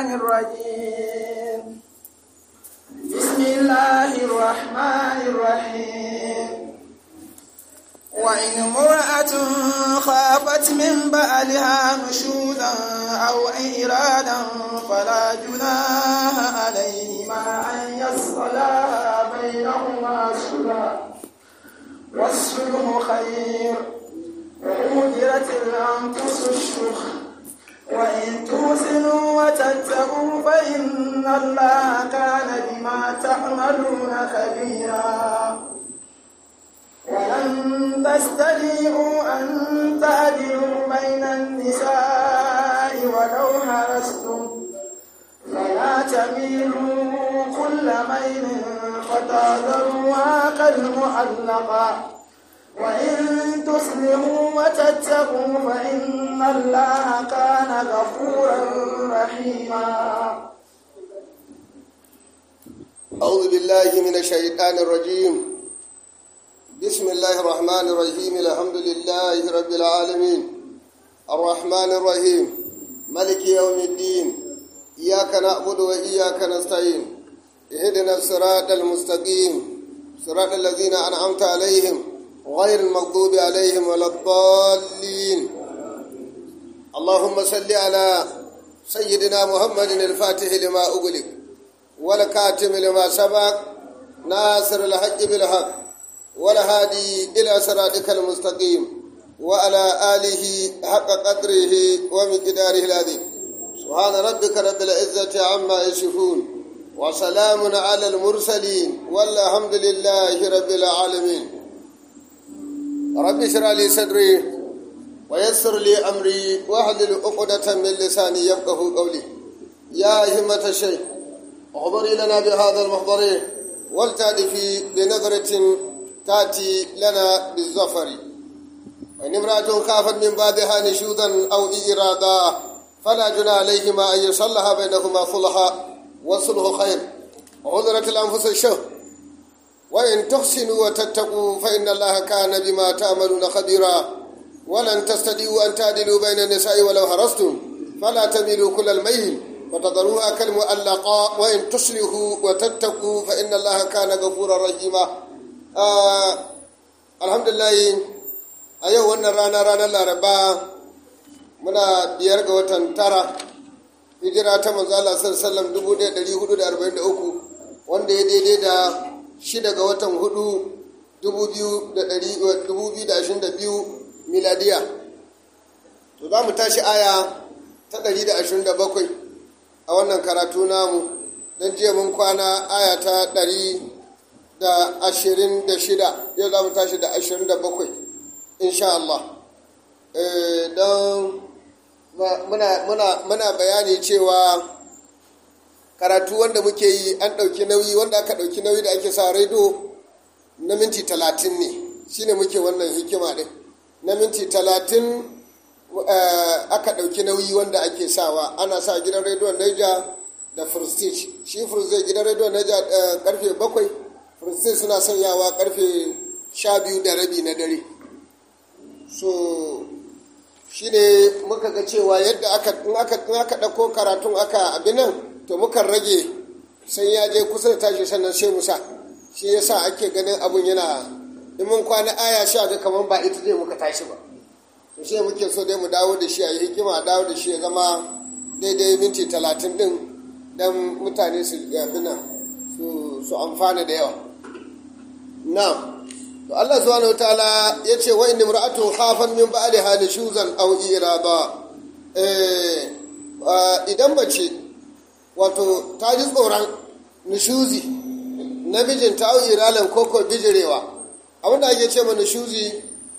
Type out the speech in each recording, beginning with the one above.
الشيطان الرجيم بسم الله الرحمن الرحيم وإن امرأة خافت من بعلها نشوزا أو إرادا فلا جناح عليهما أن يصلها بينهما صلحا والصلح خير وأهدرت الأنفس الشح وإن توسنوا وتتقوا فإن الله كان بما تعملون خبيرا ولن تستطيعوا أن تعدلوا بين النساء ولو هرستم فلا تميلوا كل ميل فتذروها كالمعلقة وإن تصلحوا وتتقوا فإن الله كان غفورا رحيما أعوذ بالله من الشيطان الرجيم بسم الله الرحمن الرحيم الحمد لله رب العالمين الرحمن الرحيم ملك يوم الدين إياك نعبد وإياك نستعين اهدنا الصراط المستقيم صراط الذين أنعمت عليهم غير المغضوب عليهم ولا الضالين اللهم صل على سيدنا محمد الفاتح لما أغلق والكاتم لما سبق ناصر الحق بالحق والهادي إلى صراطك المستقيم وعلى آله حق قدره ومقداره العظيم سبحان ربك رب العزة عما يصفون وسلام على المرسلين والحمد لله رب العالمين رب اشرح لي صدري ويسر لي امري واحلل عقدة من لساني يفقه قولي يا همة الشيخ احضري لنا بهذا المحضر ولتأتي بنظرة تأتي لنا بالظفر وإن امرأة خافت من بعدها نشوزا أو إرادا فلا جنى عليهما أن يصلها بينهما صلحا والصلح خير وعذرت الأنفس الشهر وإن تحسنوا وتتقوا فإن الله كان بما تعملون خبيرا ولن تستطيعوا أن تعدلوا بين النساء ولو هرستم فلا تميلوا كل الميل وتذروها كالمؤلقاء وإن تصلحوا وتتقوا فإن الله كان غفورا رحيما آه الحمد لله a yau wannan rana ranar laraba muna biyar ga watan tara hijira ta manzo Allah sallallahu alaihi wasallam 1443 wanda ya daidai da shida ga watan hudu 2022 miladiya to za mu tashi aya ta 127 a wannan karatu namu don jiya mun kwana aya ta 126 yau za mu tashi da 27 insha Allah don muna bayani cewa karatu wanda muke yi an ɗauki nauyi wanda aka ɗauki nauyi da ake sa rediyo na minti talatin ne shine muke wannan hikima ɗin na minti talatin aka ɗauki nauyi wanda ake sawa ana sa gidan rediyon naija da prestige shi prestige gidan rediyon naija karfe bakwai prestige suna sanyawa karfe sha biyu da rabi na dare so shi ne muka ga cewa yadda aka aka ɗauko karatun aka abin nan to mukan rage sai ya je kusa da tashi sannan sai musa shi yasa ake ganin abun yana in mun kwana aya sha ga kamar ba ita zai muka tashi ba to shi muke so dai mu dawo da shi a yi hikima a dawo da shi ya zama daidai minti talatin din dan mutane su abin nan su amfana da yawa na'am to Allah subhanahu wataala ya ce wa inni imra'atu khafan min ba'liha nushuzan aw irada eh idan bace wato ta ji tsoron nushuzi namijin ta au iralan koko bijirewa abinda ake ce ma nushuzi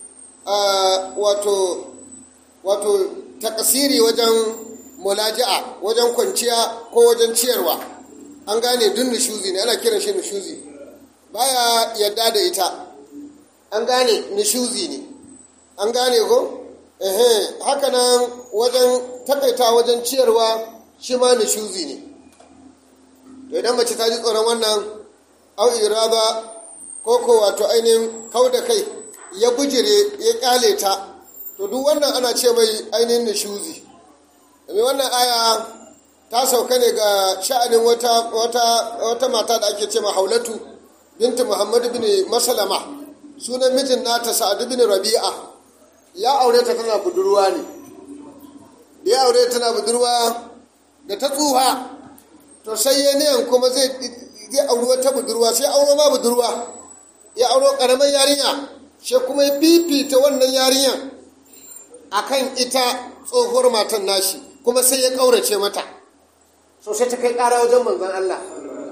wato wato takasiri wajen mulaja'a wajen kwanciya ko wajen ciyarwa an gane duk nushuzi ne ana kiran shi nushuzi baya yadda da ita an gane nishuzi ne an gane ko ehe haka nan wajen takaita wajen ciyarwa shi ma nishuzi ne to idan mace ta ji tsoron wannan au iraba ko ko wato ainihin kau da kai ya bujire ya kyale ta to duk wannan ana ce mai ainihin nishuzi domin wannan aya ta sauka ne ga sha'anin wata wata wata mata da ake ce haulatu binti muhammad bin masalama sunan mijin nata sa'ad bin rabi'a ya aure ta tana budurwa ne da ya aure tana budurwa da ta tsuha to sai ya niyan kuma zai zai auri wata budurwa sai auro ma budurwa ya auro karamin yarinya sai kuma ya fifita wannan yarinyan akan ita tsohuwar matan nashi kuma sai ya kaurace mata so sai ta kai kara wajen manzon Allah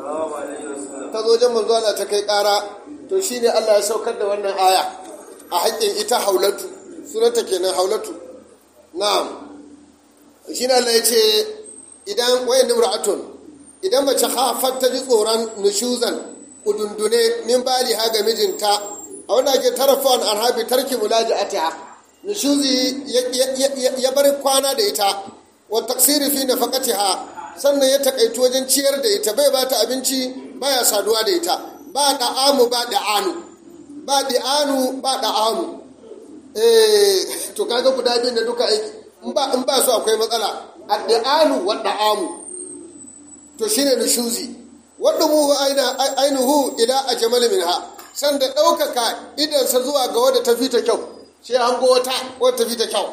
ta zo wajen manzon Allah ta kai kara to shine Allah ya saukar da wannan aya a haƙƙin ita haulatu sunanta kenan haulatu na'am shine Allah ya ce idan wayan imra'atun idan mace hafar ta ji tsoron nushuzan kudundune min bali ha ga mijinta a wanda ake tarafon an habi tarki mulaji atiha nushuzi ya bar kwana da ita wa taksiri fi nafaqatiha sannan ya takaitu wajen ciyar da ita bai ba ta abinci baya saduwa da ita ba da'amu ba da'anu ba da'anu ba da'amu eh to kaga guda biyu da duka aiki in ba in ba su akwai matsala ad-da'anu wa da'amu to shine nushuzi wadda muhu ainihu ila a jamal minha sanda ɗaukaka idansa zuwa ga wadda ta fita kyau shi hango wata wadda ta fita kyau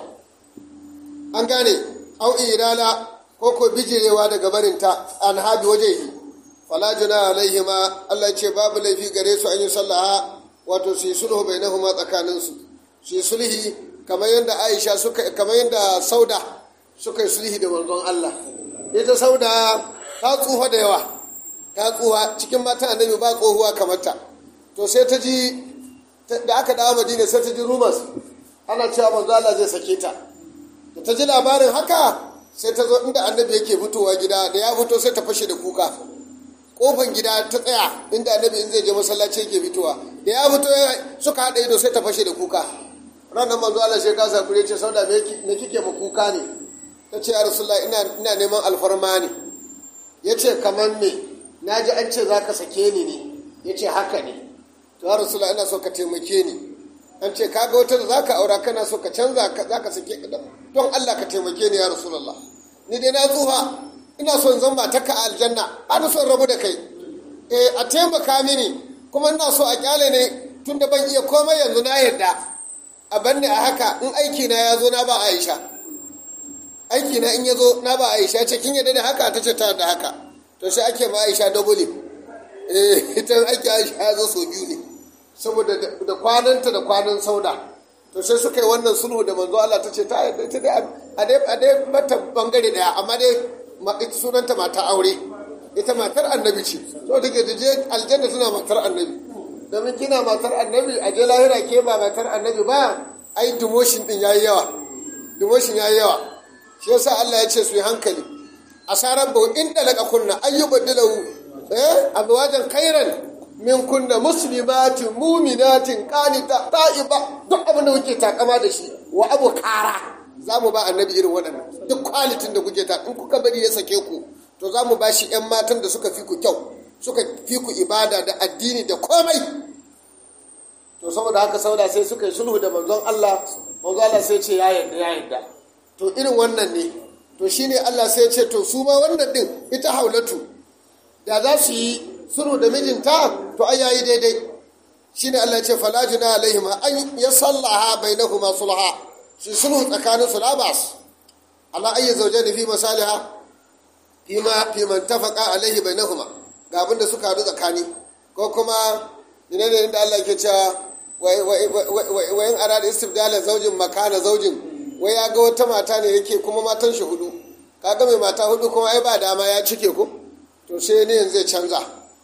an gane au irala ko ko bijirewa daga barinta an habi waje yi fala juna alaihi ma Allah ce babu laifi gare su an yi sallaha wato su yi sulhu bainahuma tsakanin su su yi sulhi kamar yadda Aisha suka kamar yadda Sauda suka yi sulhi da manzon Allah ita Sauda ta tsufa da yawa ta tsufa cikin matan annabi ba tsohuwa kamar ta to sai ta ji da aka dawo madina sai ta ji rumors ana cewa manzo Allah zai sake ta da ta ji labarin haka sai ta zo inda annabi yake fitowa gida da ya fito sai ta fashe da kuka kofan gida ta tsaya inda annabi in zai je masallaci yake fitowa da ya fito suka haɗa ido sai ta fashe da kuka ranar manzo Allah sai ka sakure ce sauda me kike ma kuka ne ta ce ya rasulullah ina ina neman alfarma ne ya ce kamar me na ji an ce za ka sake ni ne ya ce haka ne to ya rasulullah ina so ka taimake ni an ce kaga wata da za ka aura kana so ka canza za ka sake ka don allah ka taimake ni ya rasulullah ni dai na tsufa ina son zan ba taka a aljanna ana son rabu da kai eh a taimaka mini kuma ina so a kyale ne tun da ban iya komai yanzu na yarda a banne a haka in aiki na ya zo na ba aisha aiki na in ya zo na ba aisha ce kin yadda da haka ta ce ta da haka to sai ake ma aisha dabule eh ita aiki aisha ya zo so biyu ne saboda da kwananta da kwanan sauda to sai suka yi wannan sulhu da manzo Allah ta ce ta yadda ta dai a dai a dai mata bangare daya amma dai ita sunanta mata aure ita matar annabi ce so take da je aljanna tana matar annabi domin kina matar annabi a je lahira ke ba matar annabi ba ai demotion din yayi yawa demotion yayi yawa shi yasa Allah ya ce su yi hankali asaran bau inda laka kunna ayyubaddalahu eh azwajan khairan min kunna muslimatin mu'minatin qanita ta'iba duk abin da kuke takama da shi wa abu kara za mu ba annabi irin waɗannan duk kwalitin da kuke ta in kuka bari ya sake ku to za mu ba shi 'yan matan da suka fi ku kyau suka fi ku ibada da addini da komai to saboda haka sauda sai suka yi sulhu da manzon Allah manzon Allah sai ce ya yarda ya yarda to irin wannan ne to shine Allah sai ya ce to su ma wannan din ita haulatu da za su yi sulhu da mijinta to ai yayi daidai shine Allah ya ce fala juna alaihim an yasallaha bainahuma sulha su sulhu tsakanin su labas ala ayyi zawjani fi masaliha fi ma fi man tafaqa alaihi bainahuma ga abin da suka haɗu tsakani ko kuma ina ne inda Allah ke cewa wai in arada istibdala zaujin makana zaujin wai ya ga wata mata ne yake kuma matan shi hudu kaga mai mata hudu kuma ai ba dama ya cike ko to sai ne zai canza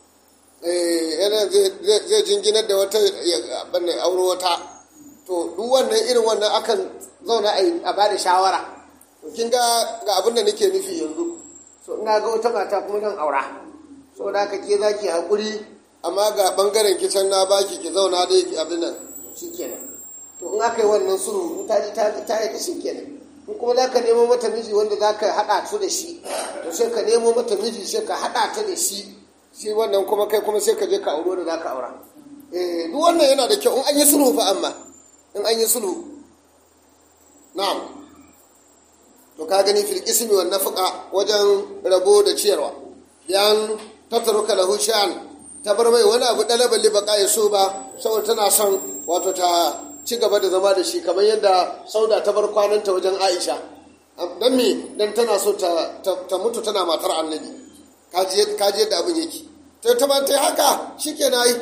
yana zai jinginar da wata banne auro wata to duk wannan irin wannan akan zauna a ba da shawara kin ga ga abin da nake nufi yanzu so ina ga wata mata kuma zan aura so da haka ke zaki hakuri amma ga bangaren kicin na baki ki zauna da yake abin nan shikenan to in aka yi wannan sulhu in ta ji ta ta yi shikenan in kuma za ka nemo mata miji wanda za ka haɗa su da shi to sai ka nemo mata miji sai ka haɗa ta da shi shi wannan kuma kai kuma sai ka je ka auro da za ka aura eh duk wannan yana da kyau in an yi sulhu fa amma in an yi sulhu na'am to to ka gani fil ismi wan nafaqa wajen rabo da ciyarwa yan tatruka lahu sha'an ta bar mai wani abu dalaban libaka ya so ba saboda tana son wato ta ci gaba da zama da shi kamar yadda sauda ta bar kwananta wajen aisha don me don tana so ta, mutu tana matar annabi kaji yadda abin yake ta ta ta haka shi ke na yi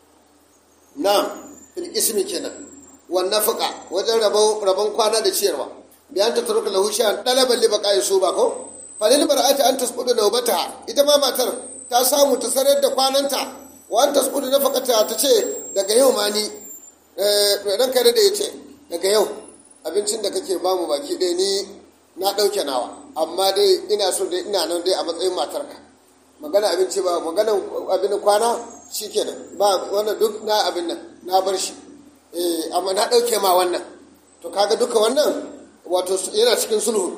na fil ismi kenan wannan fuka wajen rabon kwana da ciyarwa biyan ta turka lahu shan dalaban libaka ya so ba ko falil bar'ati an tasqudu nawbata ita ma matar ta samu ta sanar da kwananta wa an tasqudu nafaqata ta ce daga yau ma ni ran kare da yace daga yau abincin da kake bamu baki ɗaya ni na ɗauke nawa amma dai ina so dai ina nan dai a matsayin matarka magana abinci ba magana abin kwana shikenan ba wannan duk na abin nan na bar shi eh amma na ɗauke ma wannan to kaga duka wannan wato yana cikin sulhu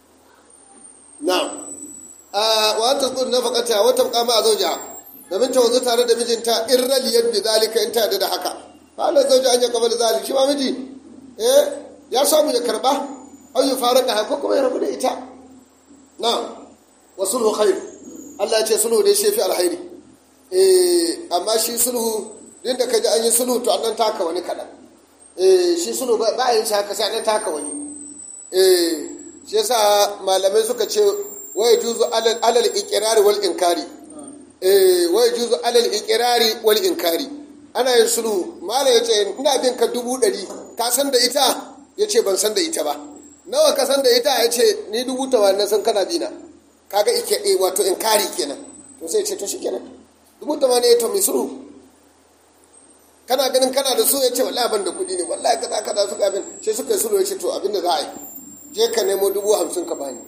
na'am wa ta tsudu nafaqata wa tabqa ma zawja domin ta wanzu tare da mijinta in raliyat bi zalika in ta da haka fa Allah zawja an ya kabala zalika shi ma miji eh ya samu ya karba aw ya faraka ko kuma ya rabu da ita na'am wa sulhu khair Allah ya ce sulhu dai shi fi alkhairi eh amma shi sulhu din da kaji an yi sulhu to annan taka wani kadan eh shi sulhu ba a yin shi haka sai an taka wani eh shi yasa malamai suka ce wai juzu alal ikirari wal inkari eh wai juzu alal ikirari wal inkari ana yin sulhu malam yace ina bin ka dubu ɗari ka san da ita yace ban san da ita ba nawa ka san da ita yace ni dubu tamanin san kana bina kaga ike eh wato inkari kenan to sai ce to shikenan dubu tamanin to mai sulhu kana ganin kana da su yace wallahi ban da kuɗi ne wallahi kaza kaza suka abin sai suka yi sulhu yace to abin da za a yi je ka nemo dubu hamsin ka bani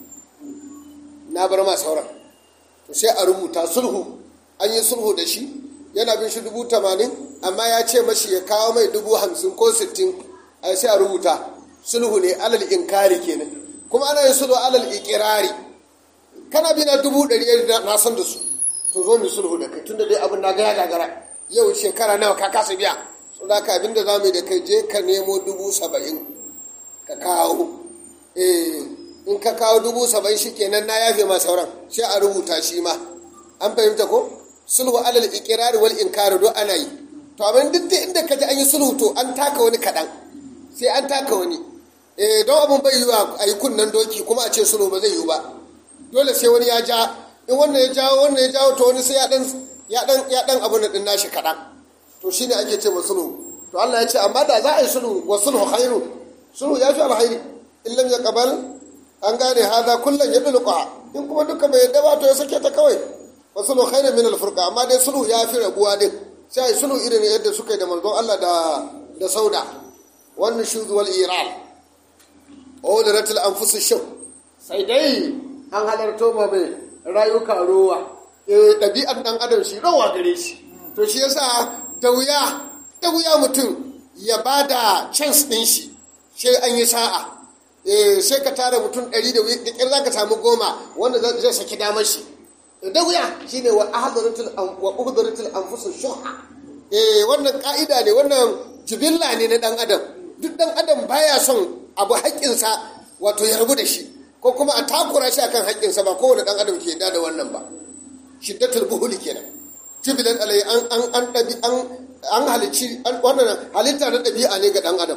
na bar ma sauran to sai a rubuta sulhu an yi sulhu da shi yana bin shi dubu tamanin amma ya ce mashi ya kawo mai dubu hamsin ko sittin a sai a rubuta sulhu ne alal inkari kenan kuma ana yin sulhu alal ikirari kana bi na dubu ɗari na san da su to zo mu sulhu da kai tunda dai abin na ga ya gagara yau shekara nawa ka kasa biya so da ka abin da za mu yi da kai je ka nemo dubu saba'in ka kawo eh in ka kawo dubu saba'in shi kenan na yafe ma sauran sai a rubuta shi ma an fahimta ko sulhu alal ikirari wal inkari do ana yi to abin duk da inda ka ji an yi sulhu to an taka wani kaɗan sai an taka wani eh don abin bai yiwa a yi kunnen doki kuma a ce sulhu ba zai yiwu ba dole sai wani ya ja in wannan ya jawo wannan ya jawo to wani sai ya dan ya dan ya dan abu na din nashi kaɗan to shine ake ce ma sulhu to Allah ya ce amma da za a yi sulhu wa sulhu khairu sulhu ya fi alkhairi in lam yaqbal an gane haza kullum ya dulqa in kuma duka bai yadda ba to ya sake ta kawai wa sulhu khairun min al-furqa amma dai sulhu ya fi rabuwa din sai ai sulhu irin yadda suka yi da manzon Allah da da sauda wannan shuz wal iran awdaratul anfus shaw sai dai an halarto ma mai rayuka ruwa eh dabi'ar dan adam shi rawa gare shi to shi yasa da wuya da wuya mutum ya bada chance din shi sai an yi sa'a sai ka tara mutum ɗari da ƙyar za ka samu goma wanda zai saki damar shi da wuya shi ne wa uhudaratul anfusu shuha wannan ƙa'ida ne wannan jibilla ne na ɗan adam duk ɗan adam baya son abu haƙƙinsa wato ya rabu da shi ko kuma a takura shi akan haƙƙinsa ba kowane ɗan adam ke da da wannan ba shiddatul buhuli kenan jibilan alai an an an ɗabi an an halicci wannan halitta na ɗabi'a ne ga ɗan adam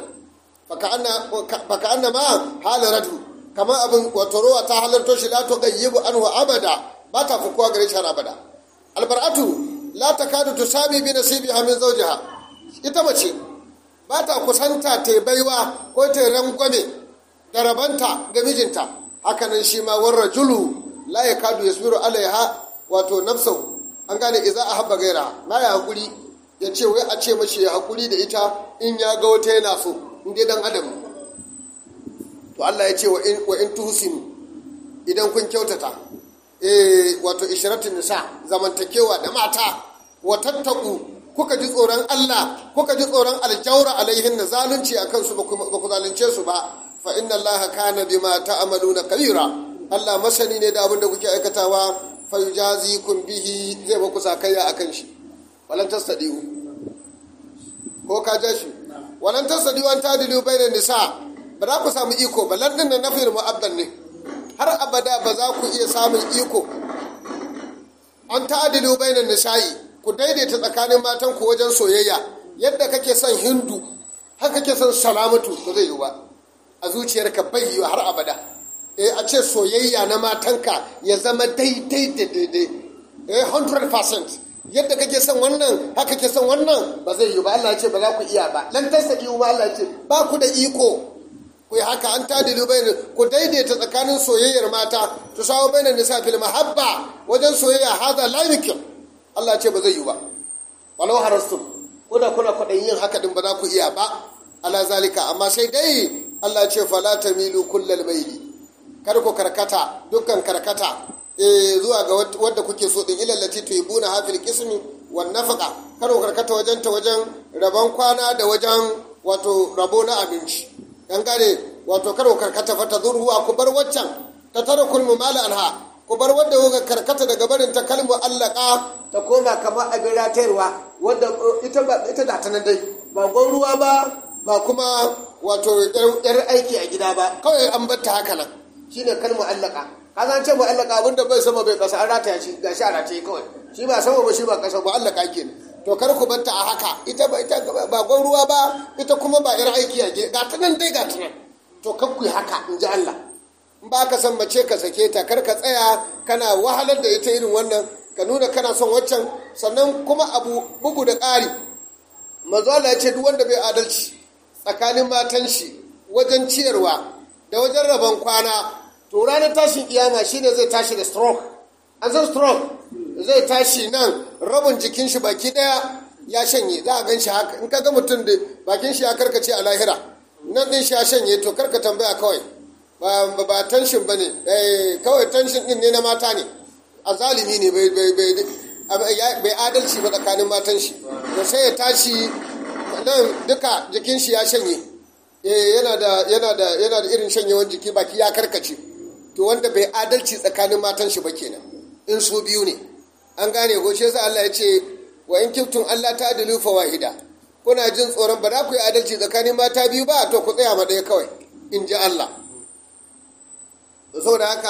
faka anna ma halaratu kama abin wato rowa ta halarto shi la tughayyibu anhu abada ba ta fukuwa gare shi abada albar'atu la takadu tusabi bi nasibiha min zawjiha ita mace ba ta kusanta ta baiwa ko ta rangwame da rabanta ga mijinta hakanan shi ma war rajulu la yakadu yasbiru alaiha wato nafsahu an gane idza ahabba gaira na ya hakuri ya ce wai a ce mashi ya hakuri da ita in ya ga wata yana so in dai dan adam to Allah ya ce wa in wa in tuhsinu idan kun kyautata eh wato ishratun nisa zamantakewa da mata wa tattaku kuka ji tsoron Allah kuka ji tsoron aljawra alaihin na zalunci akan su ba ku zalunce su ba fa inna Allah kana bima ta'maluna kabira Allah masani ne da abin da kuke aikatawa fa yujazikum bihi zai ba ku sakayya akan shi walan tastadiu ko ka ja shi walan tasadi wan tadilu bainan nisa ba za ku samu iko ba landin na nafiyar mu'abdal ne har abada ba za ku iya samun iko an ta'adilu bainan nisa'i ku daidaita tsakanin matan ku wajen soyayya yadda kake son hindu haka kake son salamatu ba zai yi ba a zuciyarka bai yi har abada eh a ce soyayya na matanka ya zama daidai da daidai eh 100% yadda kake son wannan haka kake son wannan ba zai yi ba Allah ya ce ba za ku iya ba lan tasadi ba Allah ya ce ba ku da iko ku yi haka an tadilu bayan ku daidaita tsakanin soyayyar mata tu sawo bayan nisa fil mahabba wajen soyayya hada la yumkin Allah ce ba zai yi ba walau harastum ko da kuna kwaɗayin yin haka din ba za ku iya ba ala zalika amma sai dai Allah ce fala tamilu kullal maili kar ku karkata dukkan karkata eh zuwa ga wadda kuke so din ilal lati tuhibuna hafil qismi wan nafaqa kar ku karkata wajen ta wajen rabon kwana da wajen wato rabo na abinci dan gane wato kar ku karkata fa ta zurhuwa ku bar waccan ta tara kulmu mala anha ku bar wadda kuka karkata daga barin ta kalmu allaka ta koma kamar abin ratayarwa wadda ita ba ita da ta nan dai ba gwan ruwa ba ba kuma wato yar aiki a gida ba kawai an bar ta haka nan shine kalmu allaka ka san ce mu allaka abinda bai sama bai kasa an rataya shi gashi a rataye kawai shi ba sama ba shi ba kasa ba allaka kenan to kar ku bar ta a haka ita ba ita ba gwan ruwa ba ita kuma ba yar aiki a gida ga ta nan dai ga ta nan to kar ku yi haka in ji Allah in ba ka san mace ka sake ta kar ka tsaya kana wahalar da ita irin wannan ka nuna kana son waccan sannan kuma abu bugu da ƙari manzo Allah ya ce duk wanda bai adalci tsakanin matan shi wajen ciyarwa da wajen rabon kwana to ranar tashin kiyama shine zai tashi da stroke an san stroke zai tashi nan rabin jikin shi baki daya ya shanye za a gan shi haka in ka ga mutum da bakin shi ya karkace a lahira nan din shi ya shanye to karka tambaya kawai ba ba tension bane eh kawai tension din ne na mata ne a zalimi ne bai bai bai bai adalci ba tsakanin matan shi to sai ya tashi nan duka jikin shi ya shanye eh yana da yana da yana da irin shanyewan jiki baki ya karkace to wanda bai adalci tsakanin matan shi ba kenan in su biyu ne an gane ko shi yasa Allah ya ce wa in kiftun Allah ta adilu fa wahida kuna jin tsoron ba za ku yi adalci tsakanin mata biyu ba to ku tsaya ma ɗaya kawai in ji Allah saboda haka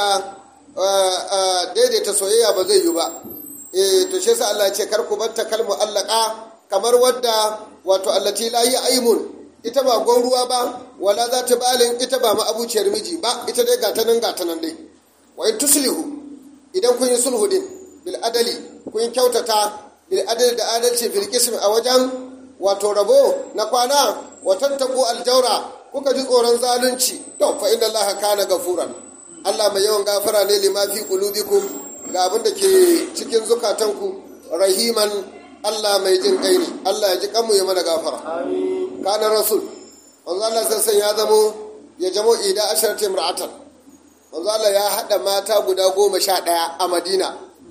daidaita soyayya ba zai yi ba eh to shi yasa Allah ya ce kar ku bar ta kalmu allaka kamar wadda wato allati la yi aimun ita ba gwan ruwa ba wala za ta balin ita ba ma'abuciyar miji ba ita dai gata nan gata nan dai wa in tuslihu idan kun yi sulhu din bil adali kun yi kyautata bil adali da adalci fil qism a wajen wato rabo na kwana wa tattaku aljawra kuka ji tsoron zalunci to fa inna allaha kana gafuran Allah mai yawan gafara ne lima fi qulubikum ga abin da ke cikin zukatanku rahiman Allah mai jin kai ne Allah ya ji kanmu ya mana gafara amin kana rasul manzo Allah sassan ya zamo ya jamo ida asharati imra'atan manzo Allah ya hada mata guda goma sha ɗaya a Madina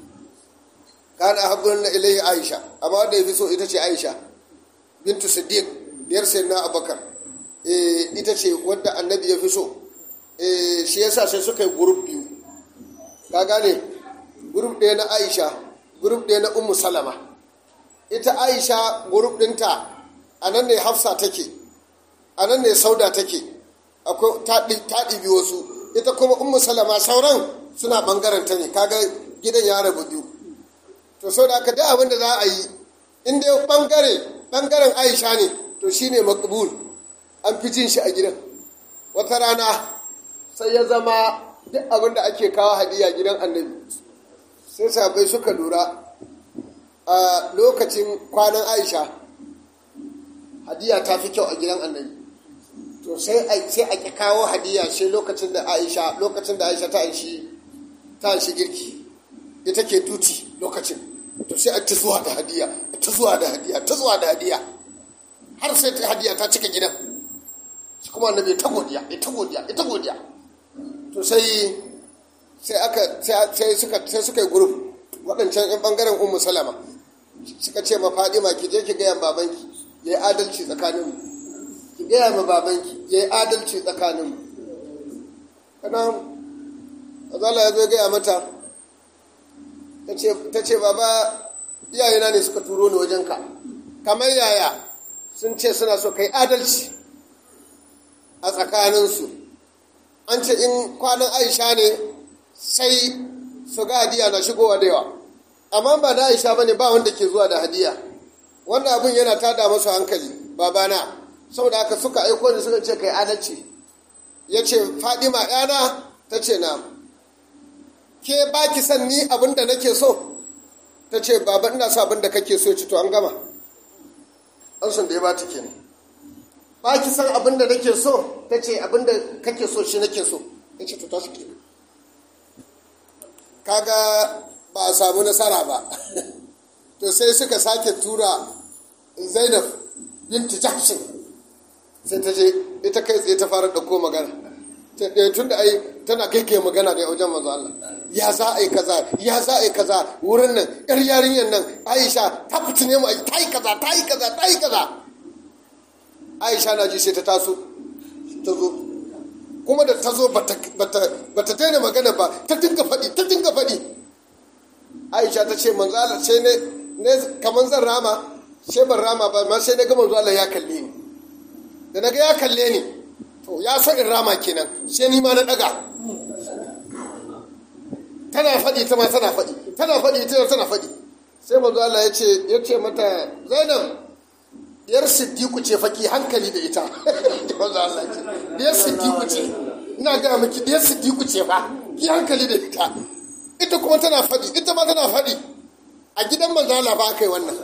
kana habbun ilayhi Aisha amma wanda yafi so ita ce Aisha bintu Siddiq biyar sayyidina Abubakar eh ita ce wadda annabi ya fi so eh shi yasa sai suka yi group biyu ka gane group ɗaya na Aisha group ɗaya na Ummu Salama ita Aisha group ɗinta a nan ne hafsa take a nan ne sauda take akwai ta ɗibi wasu ita kuma ummu salama sauran suna ɓangaren ta ne kaga gidan ya rabu biyu to sau da aka da abin da za a yi in dai ɓangare ɓangaren aisha ne to shine makbul an fi jin shi a gidan wata rana sai ya zama duk abin da ake kawo hadiya gidan annabi sai sabai suka lura a lokacin kwanan aisha hadiya ta fi kyau a gidan annabi to sai a sai a ki kawo hadiya sai lokacin da Aisha lokacin da Aisha ta aishi ta aishi girki ita ke duti lokacin to sai a ta zuwa da hadiya ta zuwa da hadiya ta zuwa da hadiya har sai ta hadiya ta cika gidan shi kuma annabi ta godiya ita godiya ita godiya to sai sai aka sai suka sai suka yi group waɗancan yan bangaren ummu salama suka ce ma fadima ki je ki ga yan babanki ya yi adalci tsakaninmu ki gaya ma babanki ya yi adalci tsakaninmu kana azala ya zo gaya mata ta ce baba iyayena ne suka turo ni wajenka kamar yaya sun ce suna so kai adalci a tsakaninsu an ce in kwanan aisha ne sai su ga hadiya na shigowa da yawa amma ba na aisha bane ba wanda ke zuwa da hadiya wannan abin yana tada masu hankali babana saboda haka suka aiko da suka ce kai adalci ya ce fadima yana ta ce na ke ba ki san ni abin da nake so ta ce baba ina sa abin da kake so ci to an gama an sun da ya bata kenan ba ki san abin da nake so ta ce abin da kake so shi nake so ya ce to tashi kenan kaga ba a samu nasara ba to sai suka sake tura zainab binti jahshin sai ta je ita kai tsaye ta fara ɗauko magana tun da ai tana kai kai magana da wajen manzo Allah ya za a yi kaza ya za a yi kaza wurin nan yar yarinyar nan Aisha ta fitine mu ta yi kaza ta yi kaza ta yi kaza Aisha na ji sai ta taso ta zo kuma da ta zo bata daina magana ba ta dinga faɗi ta dinga faɗi Aisha ta ce manzo Allah sai ne kamar zan rama sai ban rama ba ma sai na ga manzo Allah ya kalle ni da na ga ya kalle ni to ya so in rama kenan sai ni ma na daga tana faɗi ta ma tana faɗi tana faɗi ta tana faɗi sai manzo Allah ya ce ya ce mata Zainab diyar Siddiqu ce faki hankali da ita manzo Allah ya ce diyar Siddiqu ce ina ga miki diyar Siddiqu ce fa ki hankali da ita ita kuma tana faɗi ita ma tana faɗi a gidan manzo Allah ba kai wannan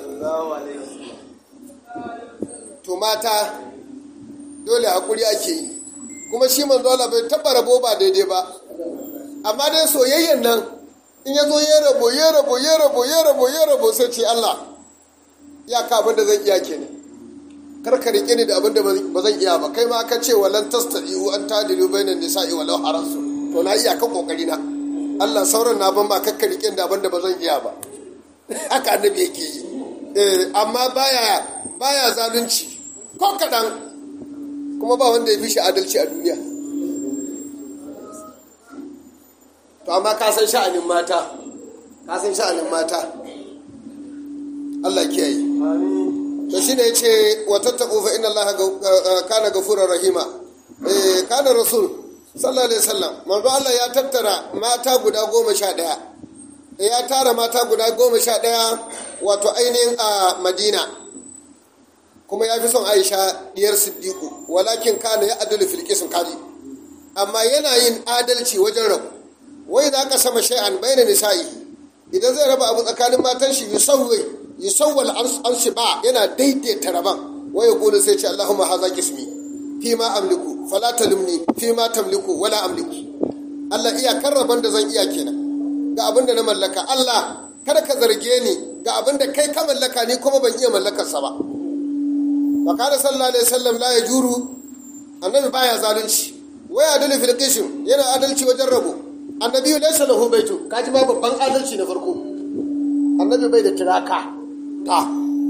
to mata dole hakuri ake yi kuma shi manzo Allah bai taba rabo ba daidai ba amma dai soyayyen nan in ya zo ya rabo ya rabo ya rabo ya rabo ya rabo sai ce Allah ya ka abin da zan iya kenan kar ka rike ni da abin da ba zan iya ba kai ma ka ce walan tastadiu an tadilu bainan nisa'i walau harasu to na iya ka kokari na Allah sauran na ban ma kakka rike da abin da ba zan iya ba haka annabi yake yi amma baya baya zalunci ko kaɗan kuma ba wanda ya fi shi adalci a duniya to amma ka san sha'anin mata ka san sha'anin mata Allah kiyaye to shine yace wa tattaqu fa inna Allah kana ghafurur rahima eh kana rasul sallallahu alaihi wasallam manzo Allah ya tattara mata guda goma sha ɗaya ya tara mata guda goma sha ɗaya wato ainihin a madina kuma ya fi son aisha diyar siddiqu walakin kana ya adalu fil qism kadi amma yana yin adalci wajen rabu wai za ka sama shay'an bayna nisa'i idan zai raba abu tsakanin matan shi yusawwi yusawwal arshi ba yana daidaita raban wai ya kula sai ce allahumma hadha qismi fi ma amliku fala talumni fi ma tamliku wala amliku Allah iya karraban da zan iya kenan ga abin da na mallaka Allah kada ka zarge ni ga abin da kai ka mallaka ni kuma ban iya mallakarsa ba wa kana sallallahu alaihi wasallam la yajuru annabi baya zalunci wa yadulu fil qism yana adalci wajen rabo annabi laysa lahu baitu kaji ba babban adalci na farko annabi bai da tiraka ta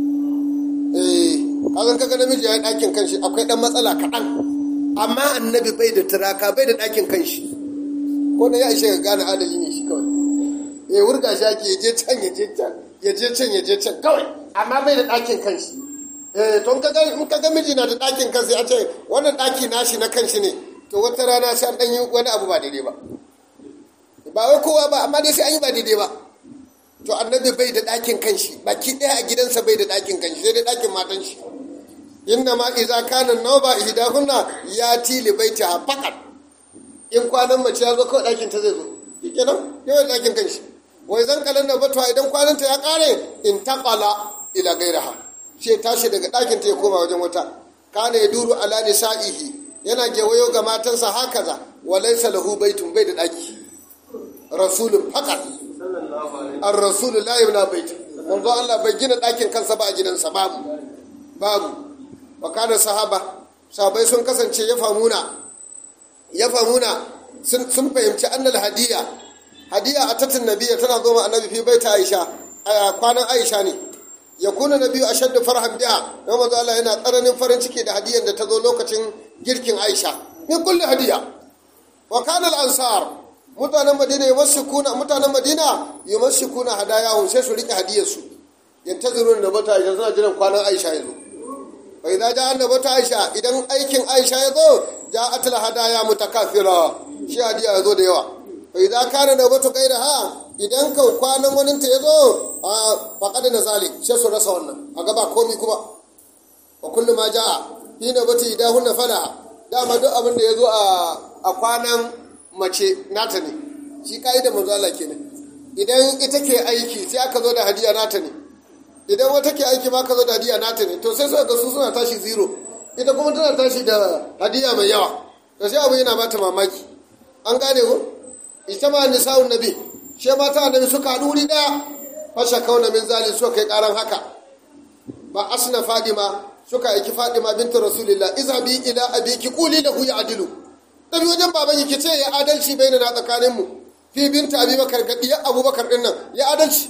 eh kazan kaga namiji ya dakin kanshi akwai dan matsala kaɗan amma annabi bai da tiraka bai da dakin kanshi ko na ya ishe ga gane adali ne shi kawai eh wurga shi ake je can ya je can ya je can ya je can kawai amma bai da dakin kanshi eh to in ka ga miji na da ɗakin kansa ya ce wannan ɗaki nashi na kanshi ne to wata rana sai an ɗan yi wani abu ba daidai ba ba wai kowa ba amma dai sai an yi ba daidai ba to annabi bai da ɗakin kanshi baki ɗaya a gidansa bai da ɗakin kanshi sai dai ɗakin matan shi inna ma iza kana nauba ihdahunna ya tili baita faqat in kwanan mace ya zo kawai ɗakin ta zai zo shikenan yawan ɗakin kanshi wai zan kalan da batuwa idan kwananta ya ƙare in taƙala ila gairaha sai tashi daga ɗakin ta ya koma wajen wata kana ya duru ala nisa'ihi yana gewayo ga matansa hakaza wa laysa lahu baitun bai da ɗaki rasulun faqat ar rasul la yabna bait manzo Allah bai gina ɗakin kansa ba a gidansa babu babu wa kana sahaba sahabai sun kasance ya famuna ya famuna sun fahimci annal hadiya hadiya a tatin nabiya tana zo ma annabi fi baita aisha a kwanan aisha ne ya kuna na biyu a shadda farhan biya don mazu Allah yana tsananin farin ciki da hadiyan da ta zo lokacin girkin Aisha min kulli hadiya wa kana al-ansar mutanen Madina yumashikuna mutanen Madina yumashikuna hadayahum sai su rike hadiyar su yantazirun da bata Aisha suna jiran kwanan Aisha ya zo fa idza ja'a annabata Aisha idan aikin Aisha ya zo ja'at al-hadaya mutakafira shi hadiya ya zo da yawa fa idza kana nawbatu ha idan ka kwanan wani ta yazo a faqad na zalik sai su rasa wannan a gaba komi kuma wa kullu ma jaa fi nawbati idahunna fala dama duk abin da yazo a a kwanan mace nata ne shi kaida manzo Allah kenan idan ita ke aiki sai aka zo da hadiya nata ne idan wata ke aiki ma ka zo da hadiya nata ne to sai suka ga su suna tashi zero ita kuma tana tashi da hadiya mai yawa to sai abu yana bata mamaki an gane ko ita ma nisa'un nabi she mata annabi suka haɗu wuri ɗaya fasha kauna min zalin suka kai ƙaran haka ba asna fadima suka aiki fadima bintu rasulillah izhabi ila abiki quli lahu ya'dilu dabi wajen baban ki ce ya adalci baina na tsakanin mu fi binta abubakar ga diyar abubakar din nan ya adalci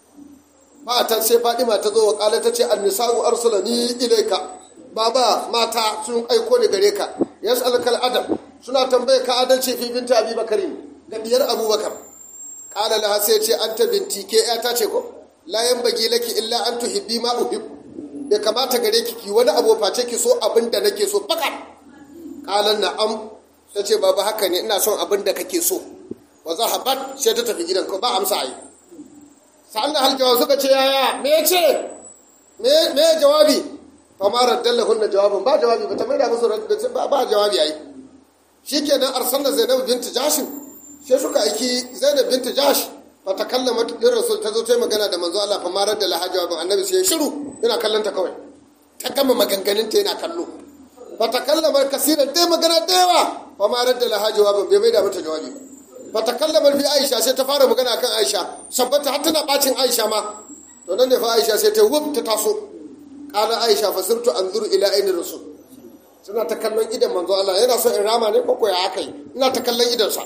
ba ta sai fadima ta zo wa kala ta ce annisa'u arsalani ilaika baba mata sun aiko ni gare ka yas'alukal adam suna tambaye ka adalci fi binta abubakar ga diyar abubakar kala laha sai ce anta binti ke ya ta ce ko la bagi laki illa an tuhibbi ma uhib bai kamata gare ki ki wani abu face ki so abin da nake so fakat kalan na'am ta ce baba haka ne ina son abin da kake so wa zahabat sai ta tafi gidan ko ba amsa ai sa'an hal jawab suka ce yaya me yace me me jawabi fa ma raddallahu na jawabin ba jawabi ba ta mai da musu ba ba jawabi ai shikenan arsalna zainab bint jashin sai suka aiki zainab bint jash fa ta kallama din rasul ta zo ta magana da manzo Allah fa ma raddala ha jawabin annabi sai ya shiru yana kallon ta kawai ta gama maganganun ta yana kallo fa ta kallama kasiran dai magana da yawa fa ma raddala ha jawabin bai mai da mata jawabi ba ta kallama fi aisha sai ta fara magana kan aisha sabbata har tana bacin aisha ma to nan ne fa aisha sai ta wuf ta taso qala aisha fa sirtu anzuru ila aini rasul suna ta kallon idan manzo Allah yana so in rama ne ko ko ya akai ina ta kallon idan sa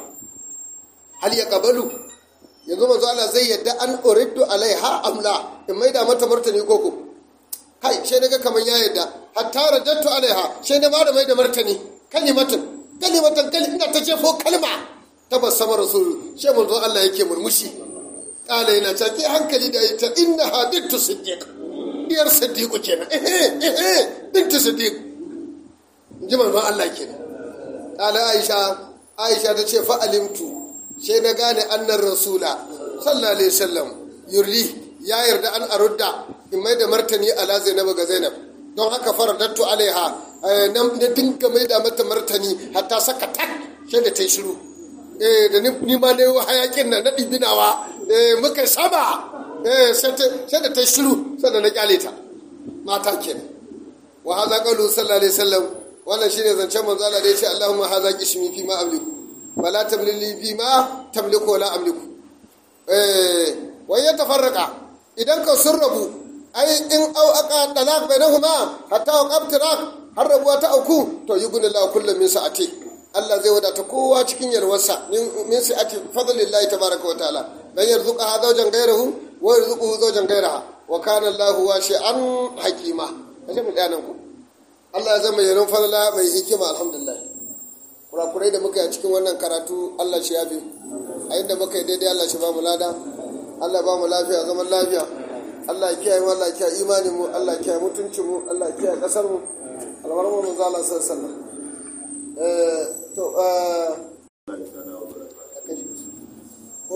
hal ya qabalu yanzu manzo Allah zai yadda an uriddu alaiha amla in maida mata martani ko ko kai sai daga kaman ya yadda hatta radattu alaiha sai na ma da maida martani kalimatan kalimatan kali ina ta jefo kalma tabassama rasul shi manzo Allah yake murmushi kala yana ta ke hankali da ita innaha bintu siddiq diyar siddiq kenan eh eh bintu siddiq ji manzo Allah kenan kala aisha aisha ta ce fa alimtu sai na gane annar rasula sallallahu alaihi wasallam yurri ya yarda an arudda in mai da martani ala zainab ga zainab don haka faradattu alaiha na dinga mai da mata martani hatta saka tak sai da ta yi shiru eh da ni ma ne hayakin nan na dibinawa eh muka saba eh sai da ta shiru sannan na kyale ta mata kenan wa hadha qawlu sallallahu alaihi wasallam wannan shine zancen manzo Allah da yace Allahumma hadha qismi fi ma amliku wala tamlili fi ma tamliku wala amliku eh wa yatafarraqa idan ka sun rabu ai in au aka talaq bainahuma hatta waqabtirak har rabuwa ta auku to yughnillahu kullu min sa'ati Allah zai wadata kowa cikin yalwarsa min sa'ati fadlillahi tabaraka wa ta'ala dan yarzuqa zawjan ghayrahu wa yarzuquhu zawjan ghayraha wa kana Allahu wasi'an hakima kaje mu dana ku Allah ya zama yaron fadla mai hikima alhamdulillah kurakurai da muka yi a cikin wannan karatu Allah shi yafi a inda muka yi daidai Allah shi ba mu lada Allah ba mu lafiya zaman lafiya Allah ya kiyaye mu Allah ya kiyaye imanin mu Allah ya kiyaye mutuncin mu Allah ya kiyaye kasar mu alwarmu manzo Allah sallallahu alaihi wasallam eh to